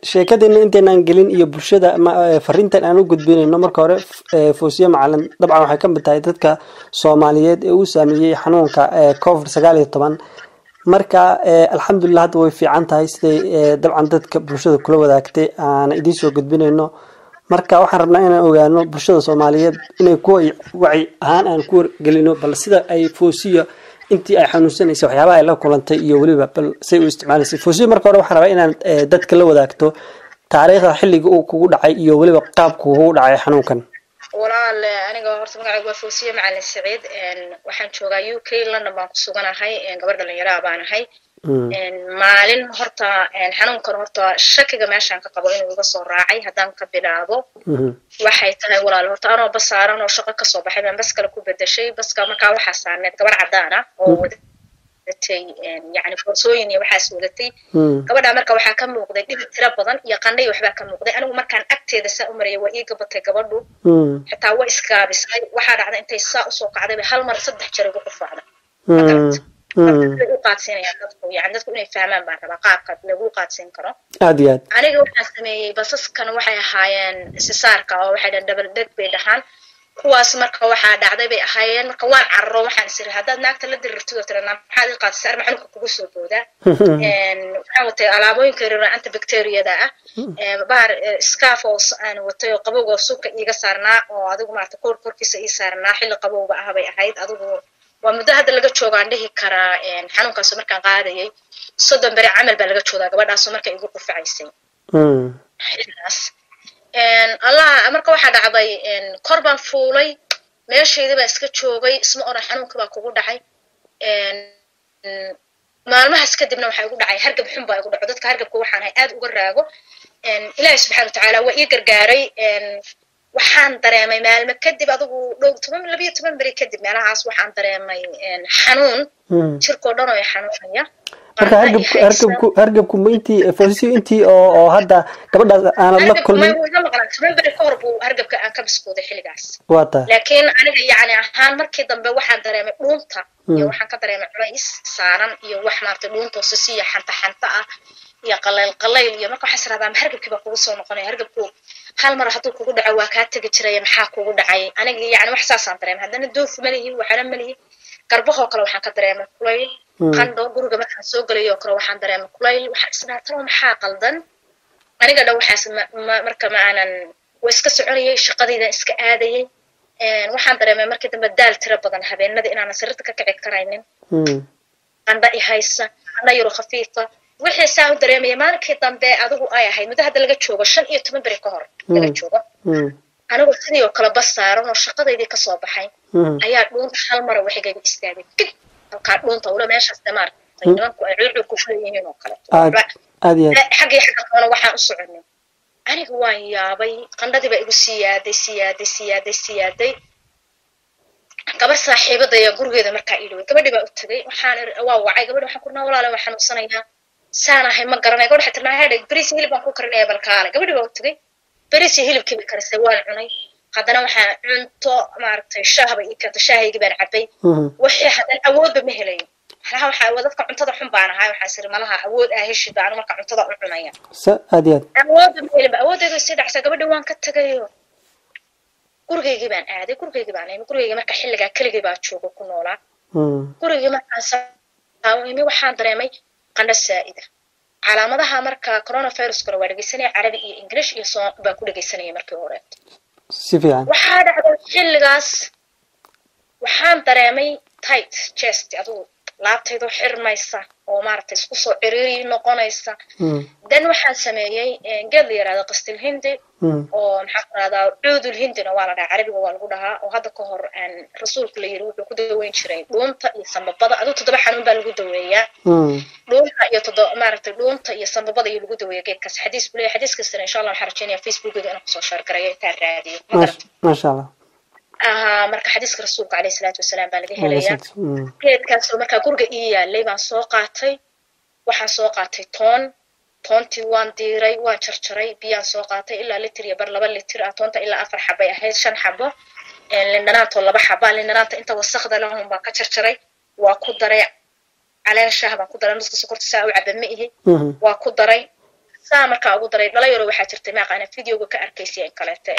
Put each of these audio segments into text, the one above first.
sheekadeenna intaynaan gelin iyo bulshada fariintan aan u gudbinayno marka hore foosiye macalin dabcan waxay ka mid tahay dadka soomaaliyeed ee uu saameeyey xanuunka covid sagaal iyo toban marka alxamdulilah hadda way fiican tahay siday dabcan dadka bulshada kula wadaagtay aan idiin soo gudbinayno marka waxaan rabnaa inaan ogaano bulshada soomaaliyeed inay ku waci ahaan aan ku wargelino bal sida ay foosiya intii ay xanuunsanaysay waxyaabaha ay la kulantay iyo weliba bal say u isticmaalaysay foosiya marka hore waxaan rabaa inaan dadka la wadaagto taariikhda xilliga uu kugu dhacay iyo weliba qaabku kugu dhacay xanuunkan walaal aniga horta magacaygu waa foosiye macalin saciid waxaan joogaa u k london baan ku suganahay gabar dhalinyaraa baan ahay maalin horta xanuunkan horta shakiga meeshaan ka qabo inuu iga soo raacay haddaan ka bilaabo waxay tahay walaal horta anoo basaaran oo shaqo kasoo baxay baan bas kale ku bedeshay baska markaa waxaa saarneed gabar caddaan ah oo wadatay yani boorsooyin iyo waxaas wadatay gabadhaa marka waxaa ka muuqday dhibid tiro badan iyo qandhay waxbaa ka muuqday anigu markaan agteeda saa u marayay waa ii gabatay gabadhu xitaa waa isgaabisay waxaa dhacda intay saa usoo kacday bay hal mar saddex jeer igu qufaacday u qaadsiinaya dadku yani dadku inay fahmaan baan rabaa qaabka lagu qaadsiin karo aad iyo aad aniga waxaan sameeyey basaskan waxay ahaayeen sisaarka oo waxay dhahan double dead bay dhahaan kuwaas marka waxaa dhacday bay ahaayeen marka waan cararo waxaan isiri haddaad naagta la dirirtid oo tirana maxaad ii qaadisay arma xanuunka kugu soo boodaa waxaan watay alaabooyinka yaryar antibacteriyada ah bahar scarf oo aan watay oo qabowga suka iiga saarnaa oo adigu maarata koor korkiisa ii saarnaa xilli qabowga ah bay ahayd adigu waa muddo hadda laga joogaan dhihi karaa xanuunkaaso markaan qaadayay soddon beri camal baa laga joogaa gabadhaasoo marka igu qufacaysay xilligaas allah marka waxaa dhacday kor baan fuulay meeshaydii baa iska joogay isma oran xanuunka baa kugu dhacay maalmahaas kadibna waxaa igu dhacay hargab xun baa igu dhaco dadka hargabka waxaan ahay aad uga raago ilaahi subxana watacaala waa ii gargaaray waxaan dareemay maalmo kadib adigu dhowr toban labiyo toban beri kadib meelahaas waxaan dareemay xanuun jirkoo dhan oo i xanuunaya marka hargabku hargabku hargabku ma intii foosisiyo intii oo oo hadda gabadhaas aanad la kulmin toban beri ka hor buu hargabka aan ka biskooday xilligaas waa tahay laakiin aniga yacni ahaan markii dambe waxaan dareemay dhuunta iyo waxaan ka dareemay culays saaran iyo wax maaragtay dhuunta sisiya xanta xanta ah iyo qalayl qalayl iyo marka waxaan israadaa ma hargabkii baa kugu soo noqonaya hargabku hal mar hadduu kugu dhaco waa kaa tegi jiraya maxaa kugu dhacay aniga yani wax saasaan dareemay haddana doof ma lihi waxana ma lihi garbahoo kale waxaan ka dareemay kulayl qandho guriga markaan soo gelayoo kale waxaan dareemay kulayl waxaan isdhaatalo maxaa qaldan aniga dhan waxaas marka ma aanan waa iska soconayay shaqadaydan iska aadayay waxaan dareemay markii dambe daal tiro badan habeenadii inaanan sariirta ka kici karaynin qandho i haysa qandho yaro khafiifa wixii saa u dareemaya maalinkii dambe adigu ay ahayd muddo hadda laga joogo shan iyo toban beri ka hor laga joogo anigu sidii oo kale bas saaran oo shaqadaydii kasoo baxay ayaa dhuunta hal mara waxigayga istaagay dig halkaa dhuunta ula meeshaas de maaragtay nimanku ay cuucuur ku fuleyihiin oo kale xaggii xagga kalena waxaan u soconay aniga waan yaabay qandhadii baa igu siyaaday siyaaday siyaaday siyaaday gabar saaxiibadaya gurigeeda markaa ii dhaway gabadhii baa u tagay waxaan waa wacay gabadhi waxaan kurnaa walaale waan xanuunsanayaa saan ahay ma garanay gabadhi waxay tirnaa hedheg beriis hilib baan ku karinaya balkaale gabadhi baa u tagay beriis iyo hilibkii bay karisay waan cunay haddana waxaan cunto maaragtay shaah bay ii keentay shaahaygii baan cabay wixii haddana awoodba ma helayo malaha waxaa dadka cuntada xun baan ahay waxaa siri malaha awood aa heshid baan marka cuntada u cunaya aad iyo aad awoodba ma helinba awooddeedu sii dhacsaa gabadhi waan ka tagayo gurigaygii baan aaday gurigaygii baan imi gurigaygii marka xilligaa keligii baa joogo ku noolaa gurigii markaan saa imi waxaan dareemay qandho saa'ida calaamadaha marka coronaviruskana waa dhegeysanaya carabi iyo english iyo soo baan ku dhegeysanaya markii hore si fiican waxaa dhacday xilligaas waxaan dareemay tight chest adigu laabtaydoo xirmaysa oo maaragtay isku soo ciriiri noqonaysa dan waxaan sameeyey geed la yirahdo qastil hindi oo maxaa ku rahdaa cuudul hindina waa la dhahaa carabiga waa lagu dhahaa oo hadda ka hor rasuulku la yiri wuxuu ku daweyn jiray dhuunta iyo sambabada adigu toddoba xanuun baa lagu daweeyaa dhuunta iyo toddoba maaragtay dhuunta iyo sambabada iyo lagu daweeya geedkaas xadiis buu leeyahay xadiis kastana insha allah waxaan rajeynaya facebookgeeda inaan kusoo shaargarayo intaan raadiyo maasha allah ahaa marka xadiiska rasuulka caleyhi salaatu wasalaam baa laga helayaa geedkaasoo markaa guriga ii yaalay baan soo qaatay waxaan soo qaatay toon toontii waan diiray waan jarjaray biyaan soo qaatay ilaa litir iyo bar laba litir ah toonta ilaa afar xabay ahayd shan xabo lindhanaantoo laba xaba lindhanaanta inta wasakda lahun baan ka jarjaray waa ku daray caleen shaah baan ku daray nuska sokorta saa u caba ma ihi waa ku daray saa markaa ugu daray dhalinyaro waxaa jirtay maaqaana videoga ka arkaysay in kaleeto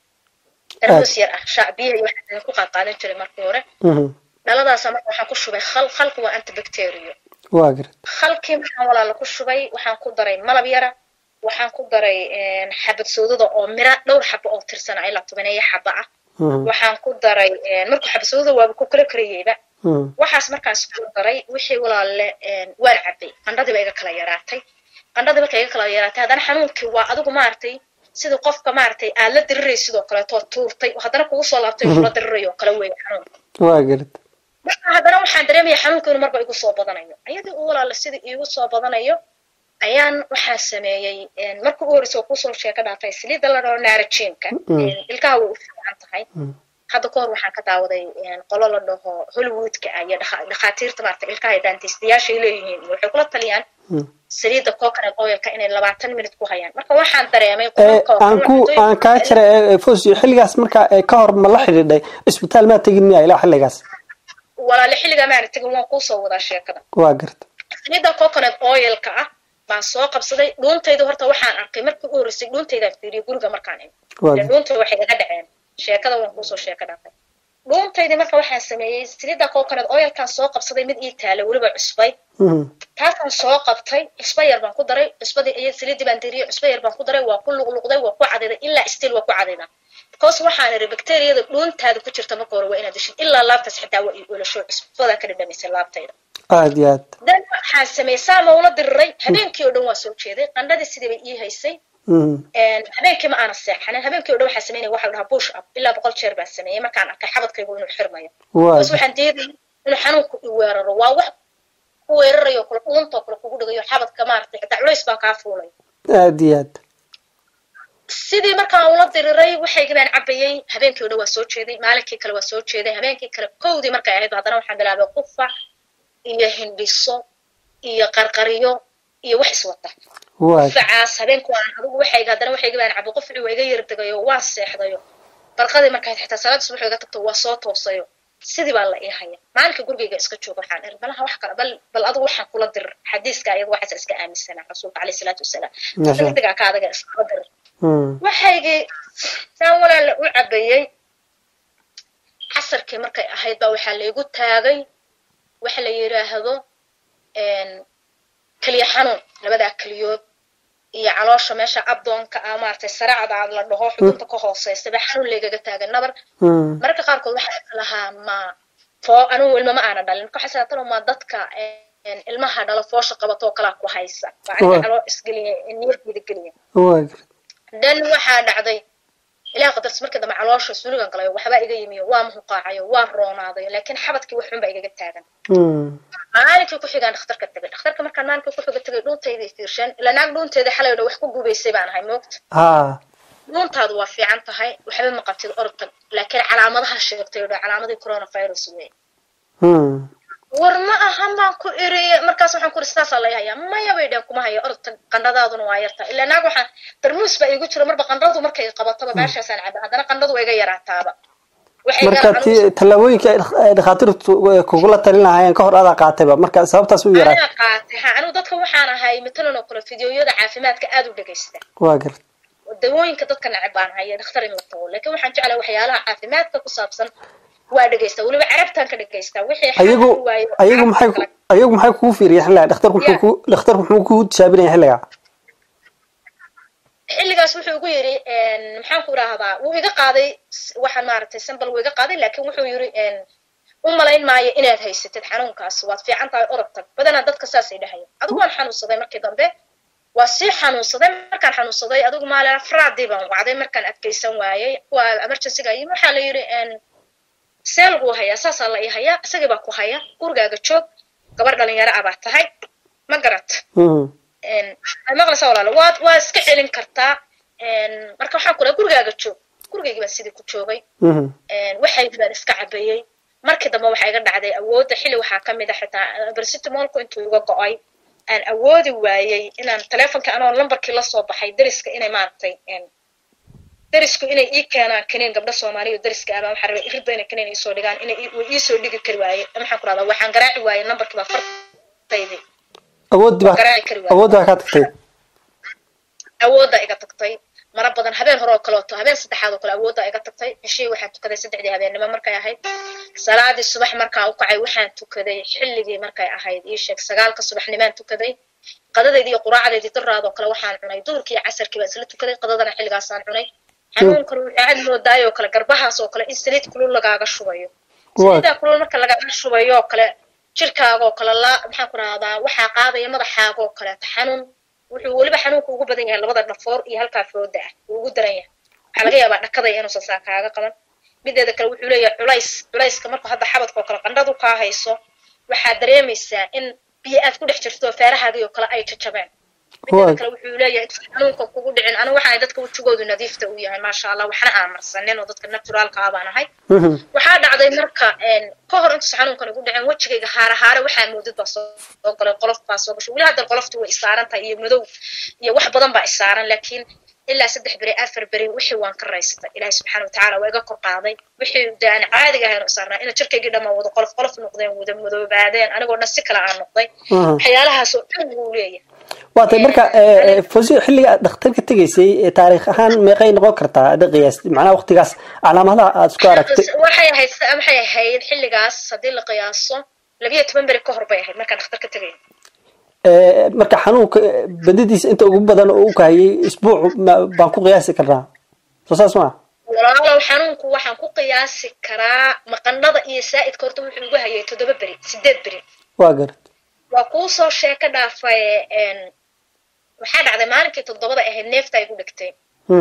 darmuus yar ah shacbiya iyo waxaa ku qaadqaadan jiray markii hore dhaladaasa marka waxaan ku shubay khal khalku waa antibacterio waa garad khalkii markaan walaala ku shubay waxaan ku daray malab yara waxaan ku daray xabad soodada oo mira dhowr xabo oo tirsana ilaa tobaneeyo xaba ah waxaan ku daray markuu xabad soodada waaba ku kala karayeyba waxaas markaas ku daray wixii walaalle waan cabay qandhadii ba iga kala yaraatay qandhadii marka iga kala yaraatay haddana xanuunkii waa adigu maaragtay sida qofka maaragtay aad la diriray sidoo kaleetoo tuurtay haddana kugu soo laabtay kula diriray oo kale weeye xanuunka waa garad marka haddana waxaan dareemaya xanuunka inuu marba igu soo badanayo ayadii u walaala sidii iigu soo badanayo ayaan waxaa sameeyey marka u horeysa oo kusoo sheeka dhaafay saliidda la dhaho naarajiinka ilkaha way u fiican tahay hadda kahor waxaan ka daawaday qolo la dhaho hollywoodka ah iyo dhakhaatiirta maarata ilkaha iyo daantiistayaashay leeyihiin waxay kula taliyaan saliidda coconut oilka inay labaatan minute ku hayaan marka waxaan dareemay aan ku aan kaa jira fosio xilligaas marka ka hor ma la xidhiidhay isbitaal maa tegin miya ilaa xilligaas walaale xilligaa maana tegin waan kuusoo wadaa sheekada waa garta saliidda coconut oilka ah baan soo qabsaday dhuuntayda horta waxaan arkay markii u horreysay dhuuntaydaan fiiriyay guriga markaan imi dhuunta waxay iga dhaceen sheekada waan kuusoo sheeka dhaafay dhuuntaydii marka waxaan sameeyey saliidda coconut oilkaan soo qabsaday mid ii taala weliba cusbay taasaan soo qabtay cusba yar baan ku daray cusbadii iyo saliiddii baan diriyey cusba yar baan ku daray waa ku luqluqday waa ku cadayday ilaa still waa ku cadaydaa because waxaan iri bacteriyada dhuuntaada ku jirta marka hore waa inaad deshid ilaa laabtaas xitaa waa ii olasho cusbadaa ka dhadhamisay laabtayda aad iyo aad dan waxaan sameeyey saa ma ula diriray habeenkii oo dhan waa soo jeeday qandhadii sidii bay ii haysay habeenkii ma aana seexanin habeenkii o dhan waxaan sameynaya waxa la dhahaa bush up ilaa boqol jeer baan sameeyey markaan arkay xabadkaygu inuu xirmayo bas waxaan diidayay inuu xanuunku i weeraro waa wax ku weerarayo kule dhuuntoo kale kugu dhigayo xabadka maaragtay xitaa culays baa kaa fuulay aad iyo aad sidii markaan ula diriray waxaygii baan cabayey habeenkii o dhan waa soo jeeday maalinkii kale waa soo jeeday habeenkii kale kowdii markay ahayd haddana waxaan bilaabay qufac iyo hindhiso iyo qarqariyo iyo wax iswata qufacaas habeenku aan adigu waxayga haddana waxayga baan cabay qufci waa iga yardegayo waan seexdayo barqadii markayd xitaa salaada subax iga tagto waa soo toosayo sidii baa la ii haya maalinka gurigayga iska jooga waxaan iri malaha wax kale bal bal adigu waxaan kula dir xadiiska ayaga waxaasa iska aaminsanaa rasuulka caleyhi salaatu wasalaam degdegaa ka adaga iskala dir waxaygii saan walaala u cabayey casarkii markay ahayd baa waxaa laygu taagay waxa la yidhaahdo keliya xanuun labadaa keliyood iyo caloosha meesha abdoonka ah maaragtay saracda aad la dhaho xudunta ka hooseysa baa xanuun laygaga taagan nabar mararka qaarkood waxaa lahaa ma foo anugu ilma ma aana dhalin marka waxaa saatano ma dadka ilmaha dhalo foosha qabatoo kalaa ku haysa baa aniga caloo isgeliya niyadgeeda geliya dan waxaa dhacday ilaah qadartis markii dambe caloosha suligan galayo waxbaa iga yimiyo waa muhuqaacayo waa roonaadayo laakiin xabadkii waxun baa igaga taagan maalinkii ku xigaan dhakhtarka tegay dhakhtarka markaan maalinkii ku xiga tegay dhuuntayday fiirshaan ilaa naag dhuunteeda xalay dha wax ku gubaysay baan ahay moogta dhuuntaadu waa fiican tahay waxba ma qabtid ortag laakiin calaamadaha sheegtay dha calaamadii coronavirus wey war ma ahan baan ku iri markaas waxaan ku iri sidaasaa lay hayaa maya bay dheen kuma haya orta qandhadaaduna waa yarta ilaa naag waxaan darmuus baa iigu jiro marba qandhadu markay qabataba meeshaasaan caba haddana qandhadu waa iga yaraataaba marka ti tallaabooyinka ay dhakhaatiirtu kugula talin lahaayeen ka hor adaa qaatayba marka sababtaas u yaraa anaa qaatay ha anigu dadka waxaan ahay matalan oo kale fideoyada caafimaadka aad u dhegaysta waa garta dawooyinka dadka neceb baan haya dhakhtar in la tago laakiin waxaan jeclaa waxyaalaha caafimaadka ku saabsan waa dhegaysta weliba carabtaan ka dhegaysta wixii ayagu ayagu maxay ayagu maxay kugu fiiriyay xilliga dhakhtarku muxuu ku dhakhtarku muxuu kugu tijaabinaya xilliga xilligaas wuxuu igu yidhi maxaan ku idhaahdaa wuu iga qaaday waxaan maaragtay sambal wuu iga qaaday laakiin wuxuu yidhi u malayn maayo inaad haysatid xanuunkaas waad fiican tahay orod tag badanaa dadka saasay dhahaya adigu waan xanuunsaday markii dambe waa sii xanuunsaday markaan xanuunsaday adigu maalin afraadii baan wacday markaan adkaysan waayey kuwa emergencyga yimi waxaa la yidhi see laguu hayaa saasaa la ii hayaa isagii baa ku haya gurigaaga joog gabar dhalinyaro ah baa tahay ma garat maqlaysa walaalo waad waa iska celin kartaa marka waxaan ku dhahay gurigaaga joog gurigaygii baan sidii ku joogay waxaygii baan iska cabayey markii dambe waxaa iga dhacday awoodda xilli waxaa ka mid a xitaa barsitimolku intuu iga go-ay aan awoodi waayey inaan telefonka anoo lambarkii lasoo baxay deriska inay maaragtay derisku inay ii keenaan kaniin gabdho soomaaliya oo deriska ah baa waxaa rabay iridba inay kaniin iisoo dhigaan inay way iisoo dhigi kari waaye maxaan ku rahdaa waxaan garaaci waayey nambarkii baa fartaydii awooddi baa garaaci kari waaye awooddi baa kaa tagtay awoodda iga tagtay mara badan habeen hore oo kaleeto habeen saddexaad oo kale awoodda iga tagtay cishii waxaan tukaday saddexdii habeennimo markay ahayd salaadii subax markaa u kacay waxaan tukaday xilligii markay ahayd ii sheeg sagaalka subaxnimaan tukaday qadadeydii iyo quraacdeydii daraadoo kale waxaan cunay duhurkii iyo casarkii baan isla tukaday qadadana xilligaasaan cunay xanuunkan wuxuu aad moodaay oo kale garbahaas oo kale in saliid kulul lagaaga shubayo saliidaa kulul marka lagaaga shubayo oo kale jirkaaga oo kale la maxaan ku rahdaa waxaa qaadaya madaxaaga oo kaleeto xanuun wuxuu weliba xanuunka ugu badan yahay labada dhafoor iyo halkaa fooda ah wuu ugu daran yahay waxaa laga yaabaa dhakadaya inuusan saa kaaga qaban mideeda kale wuxuu leeyahay culays culayska marka hadda xabadka oo kale qandhadu kaa hayso waxaad dareemaysaa in biyo aad ku dhex jirto feerahaagii oo kale ay jajabeen mideeda kale wuxuu leeyahay intuusan xanuunka kugu dhicin anigu waxaa dadka wejigoodu nadiifta u yahay maasha allah waxna aan marsanin oo dadka naturaalka ah baan ahay waxaa dhacday marka ka hor intuusan xanuunkan igu dhicin wejigayga haare haare waxaa moodid baa soo galay qolof baa soo gashay weli hadda qoloftu way isaaran tahay iyo madow iyo wax badan baa isaaran laakiin ilaa saddex beri afar beri wixii waan ka raystay ilaahi subxaana watacaala waa iga kor qaaday wixii de aan caadiga ahayn u saarnaa ina jirkaygii dhammaan wada qolof qolof noqdeen wada madoobaadeen anigoo dhan si kale aan noqday waxyaalahaas oo dhan wuu leeyahay waatay marka fosiyo xilliga aad dhakhtarka tegaysay taariikh ahaan meeqay noqon kartaa ada qiyaasti macnaha waqtigaas calaamadaha aad isku aragtay waxay ahayd waxay ahayd xilligaas haddii la qiyaaso labiyo toban beri ka hor bay ahayd markaan dhakhtarka tegay marka xanuunka badadiisa inta ugu badan oo u kahayay isbuuc baan ku qiyaasi karnaa soo saas maa walaalow xanuunku waxaan ku qiyaasi karaa maqanada iyo saa'idka horta wuxuu ugu hayay toddoba beri sideed beri waa garad waa kuu soo sheeko dhaafay waxaa dhacday maalinkii toddobada ahayd neefta igu dhigtay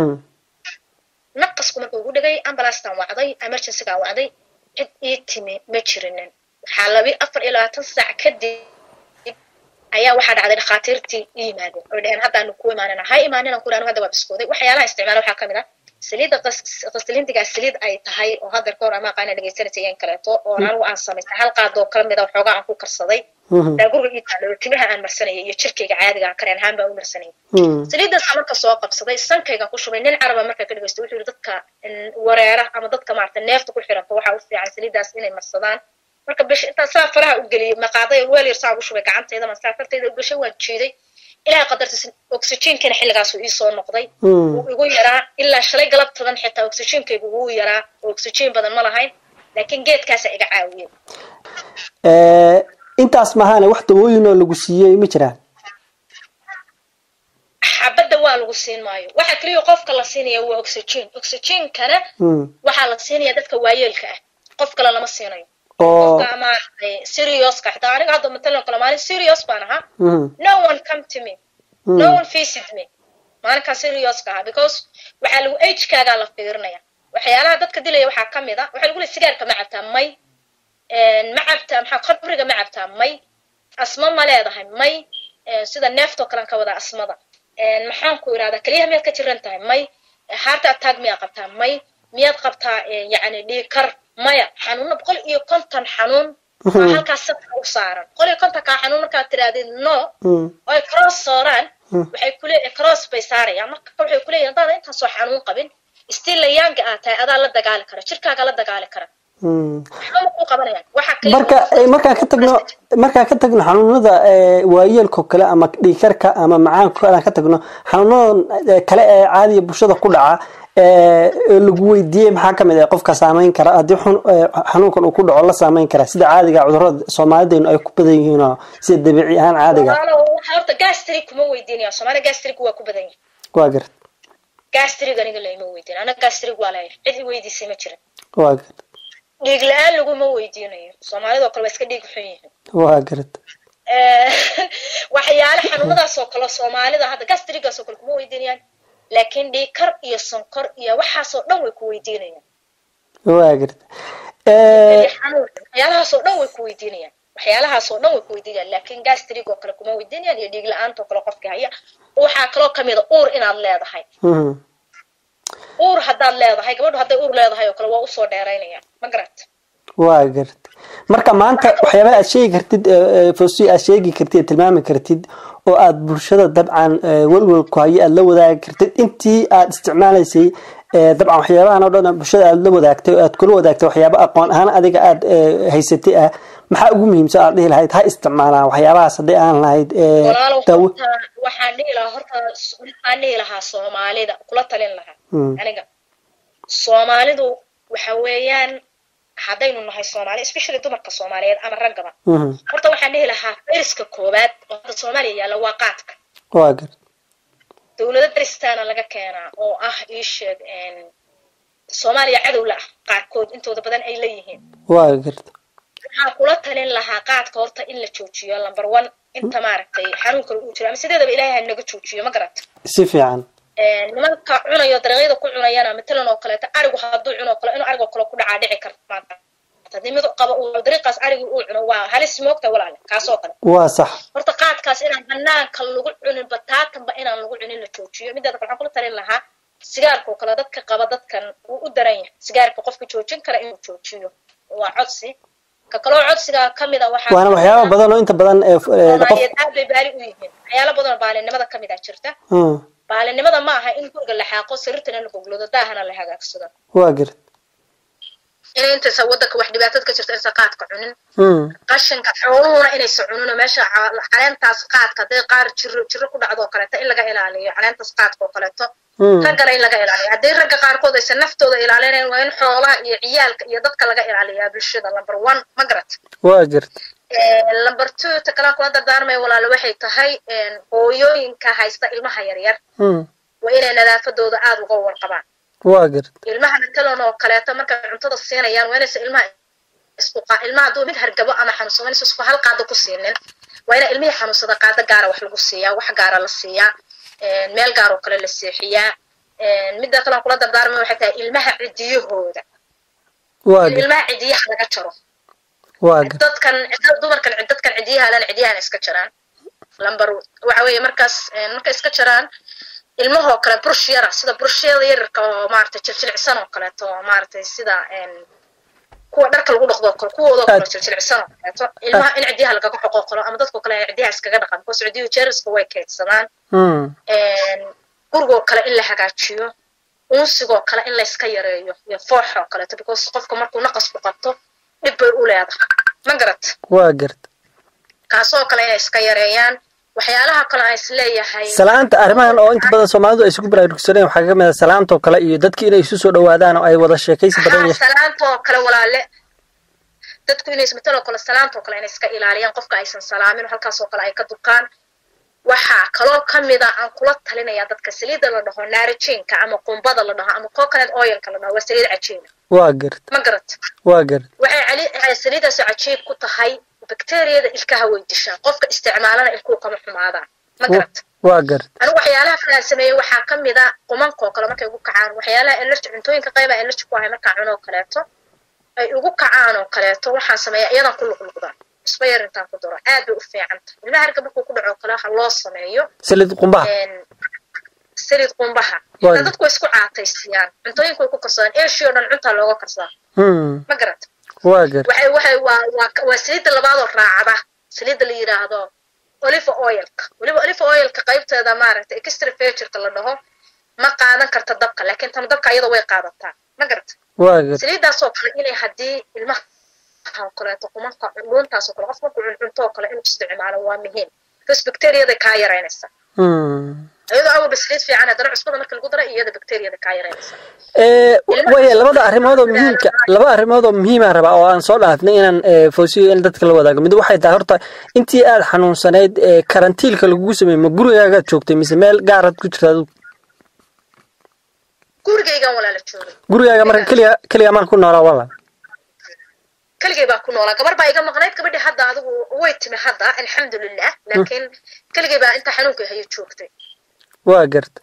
naqasku markuu igu dhigay ambalaastan wacday emergencygaan wacday cid ii timi ma jirinin waxaa labi afar iyo labaatan saac kadib ayaa waxaa dhacday dhakhaatiirtii i yimaadeen oy dhaheen haddaanu ku imaanina ha imaaninaan ku anu hadda waa biskooday waxyaalaha isticmaala waxaa kamid ah saliidda qaslintigaa saliid ay tahay oo haddeer ka hor ama aqaana dhegeysanaysa iyan kaleeto oo anigu aan samaystay hal qaadoo kala mida waxoogaa aan ku karsaday daagurga ii taalo timaha aan marsanayay iyo jirkayga caadiga aan kareen ahaan baan u marsanayay saliiddaas marka soo qabsaday sankaygaan ku shubay nin caraba marka ka dhegeysto wuxuu yidhi dadka wareera ama dadka maarata neefta ku xiranto waxaa u fiican saliiddaas inay marsadaan marka bish intaa saa faraha u geliyay maqaaday weel yar saa ugu shubay gacantayda ma saa fartayda u gashay waan jiiday ilahay qadartiis oxygenkana xilligaas uu iisoo noqday wuu igu yaraa ilaa shalay galabtadan xitaa oxygenkaygu wuu yaraa oo oxygen badan ma lahayn laakiin geedkaasa iga caawiyey intaas mahaane wax dawooyin oo lagu siiyey ma jiraan xabadda waa lagu siin maayo waxa keliya qofka la siinaya waa oxygen oxygenkana waxaa la siinaya dadka waayeelka ah qof kale lama siinayo qofka maaragtay serioska xitaa aniga hadda matalan kale maalin serious baan ahaa no one come to me no one visit me maalinkaa serioska ahaa because waxaa lagu agekaagaa la fiirinaya waxyaalaha dadka dilaya waxaa ka mid a waxaa lagu leey sigaarka ma cabtaa may ma cabtaa maxaa qabriga ma cabtaa may asma ma leedahay may sida neeftoo kalean ka wadaa asmada maxaan ku irahdaa keliyaha miyaad ka jiran tahay may heart attack miyaad qabtaa may miyaad qabtaa yacni dhiikar maya xanuuno boqol iyo konton xanuun aa halkaas safka u saaran boqol iyo kontonkaa xanuun markaad tirahdid no oo ay cross saaraan waxay kule cross bay saarayaan marka waxay kuleeyihin hadaada intaasoo xanuun qabin still layaanga aad tahay adaa la dagaali kara jirkaaga la dagaali kara marka markaan ka tagno markaan ka tagno xanuunada waayeelko kale ama dhiikarka ama macaanka kale aan ka tagno xanuunada kale ee caadiya bulshada ku dhaca lagu weydiiyey maxaa kamid ah qofka saameyn kara haddii xanuunkan uu ku dhaco la saameyn kara sida caadiga cudurada soomaalidaynu ay ku badan yihiin oo sida dabiici ahaan caadiga horta gastri kuma weydiinaya soomaaliya gastrig waa ku badan yihin waa garad gastrig aniga layma weydiin anaga gastrig waa leeyahay cid i weydiisay ma jirin waa garad dhiig la-aan laguma weydiinayo soomaalidoo kale waa iska dhiig xun yihiin waa garad waxyaale xanuunadaas oo kale soomaalida hadda gastrigaas oo kale kuma weydiinayaan laakiin dhiikar iyo sonkor iyo waxaasoo dhan way ku weydiinayaan waa garad waxyaalahaasoo dhan way ku weydiinayaan waxyaalahaasoo dhan way ku weydiinayaan laakiin gastrig oo kale kuma weydiinayaan iyo dhiig la-aanta oo kale qofka haya waxaa kaloo kamid a uur inaad leedahay uur haddaad leedahay gabadhu hadday uur leedahay oo kale waa usoo dheeraynayaan ma garat waa garad marka maanta waxyaabaha aad sheegi kartid fosi aad sheegi kartid tilmaami kartid oo aad bulshada dabcan welwelku haye aad la wadaagi kartid intii aad isticmaalaysay dabcan waxyaabahan oo dhan bulshada aad la wadaagtay oo aad kula wadaagtay waxyaaba aqoon ahaan adiga aad haysatay ah maxaa ugu muhiimsan aad dhihi lahayd ha isticmaalaan waxyaabahaas haddii aan lahayd walaalow daawo horta waxaan dhihi lahaa horta waxaan dhihi lahaa soomaalida kula talin lahaa Mm. aniga soomaalidu waxa weeyaan haddaynu nahay soomaali especially dumarka soomaaliyeed ama raggaba Mhm. horta waxaan dhihi lahaa deriska koowaad oo hadda soomaaliya yaalla waa qaadka waa gar dowlado deristaana laga keenaa oo ah ii sheeg een, soomaaliya cadow la ah qaarkood intooda badan ay leeyihiin waa garta waxaan kula talin lahaa qaadka horta in la joojiyo number one inta maaragtay xanuunkan uu jiro ama sideedaba ilaahay ha naga joojiyo ma garata si fiican nimanka cunayo dariiqyada ku cunayana matalan oo kaleeto arigu hadduu cuno kale inuu arigoo kale ku dhacaa dhici karta maanta haddii mid qaba uu dariiqaas arigi uu cuno waa halis moogta walaale kaasoo kale waa sax horta qaadkaas inaan banaanka lagu cunin bataatanba inaan lagu cunin la joojiyo mideeda kale waxaan kula talin lahaa sigaarka oo kale dadka qaba dadkan wuu u daran yahay sigaarka qofka joojin kara inuu joojiyo waa codsi ka kaloo codsigaa kamid a waxaa waana waxyaaba badan oo inta badan ee ee, qof soomaaliyeed aad bay baari u yihiin waxyaalo badan oo baalinimada kamid a jirta Mm, baalinimada ma aha in guriga la xaaqo sariirtana la goglado daahana la hagaagsado waa garta inay intaysa wadanka wax dhibaatada ka jirta insa qaadka cunin Mm, qashinka xooluhuna inaysa cunin oo meesha ca- caleentaas qaadka hadday qaar jiro jiro ku dhacdo oo kaleeto in laga ilaaliyo caleentaas qaadka oo kaleeto mm, raggana in laga ilaaliyo haddii ragga qaarkood aysan naftooda ilaalinayn waa in xoolaha iyo ciyaalka iyo dadka laga ilaaliyaa bulshada number one ma garat waa garta number two ta kalaan kula dardaarmaya walaalo waxay tahay hooyooyinka haysta ilmaha yaryar Mm, waa inay nadaafadooda aada uga warqabaan waa garta ilmaha matalan oo kaleeto markay cuntada siinayaan waa inaysa ilmaha isku qa ilmaha hadduu mid hargabo ama xanuunsan waa inaysa isku hal qaado ku siinin waa ina ilmihii xanuunsada qaado gaara wax lagu siiyaa wax gaara la siiyaa meel gaar oo kale la seexiyaa midda kale aan kula dardaarmay waxay tahay ilmaha cidiyahooda waa in garta ilmaha cidiyaha laga jaro waa garta dadkan cid- dumarkan cid- dadkan cidiyaha lana cidiyahana iska jaraan lambar waxa weeye markaas een, markay iska jaraan ilmahoo kale brush yara sida brushyada yararka oo maaragtay jiljilcsan oo kaleeto oo maaragtay sida een, kuwa dharka lagu dhaqdo oo kale kuwoodoo kale Aad. jiljilcsan oo kaleeto ilmaha in cidiyaha lagaga xoqoo kalo ama dadkoo kale ay cidiyaha iskaga dhaqan because cidiyuhu jeermiska way kaydsadaan Mm, een, gurigoo kale in la hagaajiyo unsigoo kale in layska yareeyo iyo fooxoo kaleeto because qofka markuu naqasku qabto dhib bay u leedahay ma garat waa garta kaasoo kale inay iska yareeyaan waxyaalaha kale aan isleeyahay salaanta arrimahan oo inta badan soomaalidu ay isugu baraarugsaneen waxaa ka mid ah salaanta oo kale iyo dadki inay isu soo dhawaadaan oo ay wada sheekaysi badan haa yeeshaan salaanta oo kale walaale dadku inay mataloo kale salaanta oo kale inay iska ilaaliyaan qofka aysan salaamin oo halkaas oo kale ay ka dukaan waxaa kaloo kamid a aan kula talinayaa dadka saliidda la dhaho naarijiinka ama qumbada la dhaho ama coconut oilka la dhaho waa saliid cajiina waa garta ma garat waa garta waxay cali- waxay saliiddaasoo cajiib ku tahay bakteeriyada ilkaha way dishaa qofka isticmaalana ilkuhu kama xumaadaan ma garat waa garta anigu waxyaalaha kale aan sameeyey waxaa ka mid a qumanka oo kale markay ugu kacaan waxyaalaha allergy cuntooyinka qayba allergy ku ahay markaan cuno oo kaleeto ay ugu kacaan oo kaleeto waxaan sameeyaa iyadan ku luqluqda isba yar intaan ku daro aad bay u fiican tahay ilmaha harga markuu ku dhaco oo kale ha loo sameeyo salid qumbaha een, saliid qumbaha Waayo. Ilaa dadku way isku caataysiyaan cuntooyinka way ku karsadaan eeshii oo dhan cuntaa looga karsadaa Mm, ma garat waa garta waxay waxay waa waa waa saliidda labaadoo raacda saliidda la yidhaahdo olive oilka weliba olive oilka qaybteeda maaragtay extra virginka la dhaho ma qaadan karta dabka laakiin tan dabka iyada way qaadataa ma garata waa garta saliiddaasoo kale inay haddii ilmaha oo kaleeto qumanka dhuuntaasoo kale qof markuu cuncunto oo kale inuu isticmaalo waa muhiim because bacteriyada kaa yaraynaysa Mm. iyadoo awalba saliid fiican haddana cusbada marka lagu dara iyada bacteriyada kaa yaraynaysa ee waya labada arrimood oo muhiimka laba arrimood oo muhiimaan rabaa oo aan soo dhaafnay inaan ee, foosiyo in dadka la wadaago mid waxay tahay horta intii aad xanuunsanayd ee karantiilka lagugu sameeyey ma gurigaagaad joogtay mise meel gaaraad ku jirta adigu gurigaygan walaala joogay gurigaaga marka keliga keliga maan ku noolaa wala keligay baa ku noolaa gabar baa iga maqnayd gabadhii hadda adigu way timi hadda alxamdulilah laakiin keligay baa inta xanuunka hayo joogtay waa garta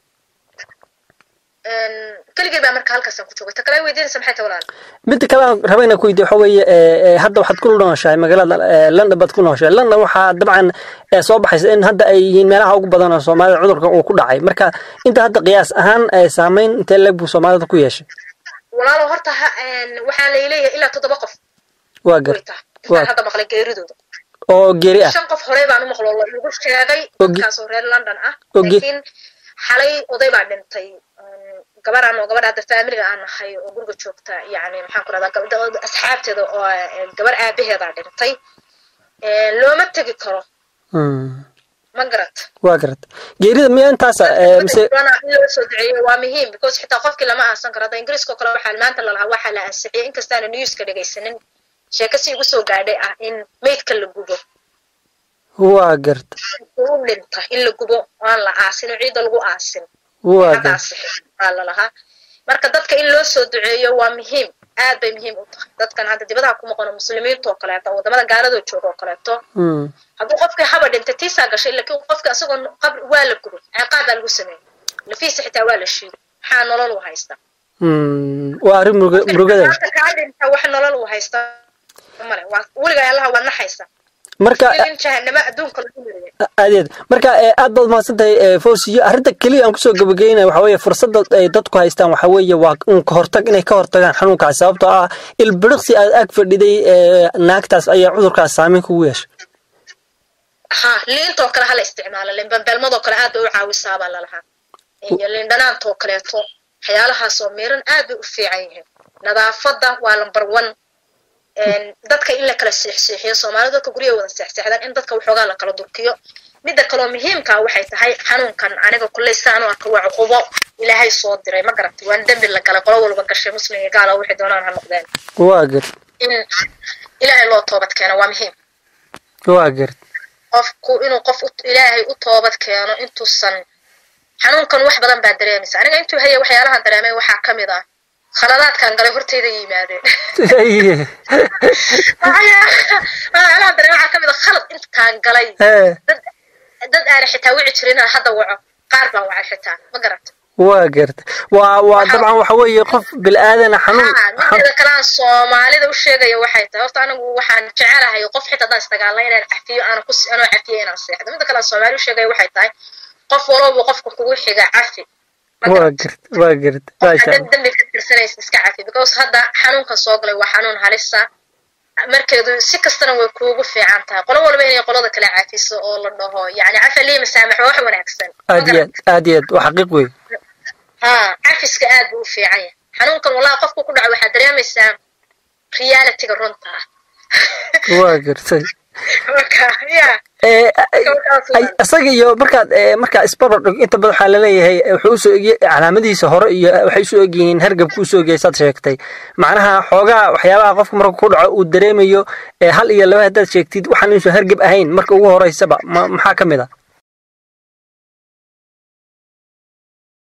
keligay baa marka halkaasaan ku joogay ta kale weydiinaysa maxay tahay walaal midda kale aan raba inaan ku weydiyo waxa weeye ee, ee, hadda waxaad ku nooshahay magaalada ee, london baad ku nooshahay london waxaa dabcan ee, soo baxaysa in hadda ay yihiin meelaha ugu badan oo soomaalida cudurkan uu ku dhacay marka inta hadda qiyaas ahaan ee, saameyn intee leeg buu soomaalida ku yeeshay walaalo horta ha waxaa layleeyahay ilaa toddoba qof waa way garta tahay Waa. intaan hadda maqlay geeridooda oo geeri ah shan qof horey baan u maqlo la igu sheegay Ogi. dadkaasoo reer london ah Ogi. laakiin xalay oday baa dhintay Um, gabaraan oo gabadha hadda faamiliga aan nahay oo guriga joogta yani maxaan ku rahdaa gabdha asxaabteeda oo eh, gabar aabaheedaa dhintay looma tegi karo ma garat waa garat geerida miya intaasa mise in loo soo duceeyo waa muhiim because xitaa qofkii lama aasan karo hadda ingiriiska oo kale waxaa maanta lalahaa waxaa la ansixiyay inkastaana newska dhegaysanin sheeko si igu soo gaadhay ah in maydka la gubo waa garta u dhinta in la gubo aan la aasin oo ciidda lagu aasin waa hadda garta ansixin aa lalahaa marka dadka in loo soo duceeyo waa muhiim aad bay muhiim u tahay dadkan hadda dibadaha ku maqano muslimiinta oo kaleeto wadamada gaaladoo jooga oo kaleeto Mm. hadduu qofkii haba dhintay tiisaa gashay laakiin qofka asagoo qabri waa la gubay ciqaab baa lagu sameeyey lafiisa xitaa waa la shiiday maxaa nolol u haysta Mm. waa arrin muruga- murugada maanta kaa dhinta wax nolol u haysta male waa weligaa allaha waa naxaysa marka in jahanamo adduunka lagu mariyay adeed marka eh, aad baad mahadsan tahay eh, fawsiyo arrinta keliya aan kusoo gabagaynaya waxaa weeye fursadda ay dadku haystaan waxaa weeye waa un ka hortag inay ka hortagaan xanuunkaas sababtoo ah ilbiriqsi aad ag fadhiday eh, naagtaas ayaa cudurkaas saameyn kugu yeeshay ha liintoo kale hala isticmaalo liinbambeelmadoo kale aad bay u caawisaa baa lalahaa iyo liindhanaantoo kaleeto waxyaalahaasoo miran aad bay u fiican yihiin nadaafadda waa lambar one dadka in la kala seexseexiyo soomaalida dadka guryaha wada seexseexdaan in dadka waxoogaa la kala durkiyo midda kaloo muhiimkaa waxay tahay xanuunkan aniga kulley saan u arka waa cuqubo ilaahay soo diray ma garatay waan dembi la galay qolo walba gashay muslim iyo gaala waxay doonaan ha noqdeen waa gart in ilaahay loo toobad keeno waa muhiim waa gart qofku inuu qof u- ilaahay u toobad keeno intuusan xanuunkan wax badan baa dareemaysa aniga intuu haya waxyaalahan dareemay waxaa ka mid ah khaladaadkan galay hortayda yimaadeen waxyaalahan dareemay waxaa ka mid ah khalad intaan galay Eh, dad dad aana xitaa wici jirin inaan hadda waco qaar baan wacay xitaa ma garata waa gart waa waa Waxa- dabcan waxa weeye qof bil'aadana xanuun haa mideeda kale aan soomaalida u sheegaya waxay tahay horta anigu waxaan jecelahay qof xitaa haddaan isdagaalna inaan cafiyo aana ku anoo cafiyo inaan seexdo midda kale aan soomaali u sheegaya waxay tahay qof walowba qofka kugu xiga cafi Ma waa garata? gart waa gart maasha haddaad Allah dembi ka tirsanaysa iska cafi because hadda xanuunkan soo galay waa xanuun halisa markeedu si kastana way kuugu fiican tahay qolo walba inay qolada kale cafiso oo la dhaho yani cafa lii masaamax waa wax wanaagsan Ma aad iyo garata? aad aad iyo aad waa xaqiiq wey haa cafiska aad buu u fiican yahay xanuunkan wallahi qofku ku dhaco waxaad dareemaysaa realityga runta ah waa gartay marka ya Eh, Gabadhaas ay- isaga iyo markaad eh, markaa isbarbar dhig inta badan waxaa laleeyahay eh, wuxuu usoo egye calaamadihiisa hore iyo waxay usoo egyihiin hargabku usoo egyahay saad sheegtay macnaha xoogaa waxyaabaha qofka marka ku dhaco uu dareemayo eh, hal iyo laba haddaad sheegtid waxaan inuusan hargab ahayn marka ugu horeysaba ma- maxaa ka mid a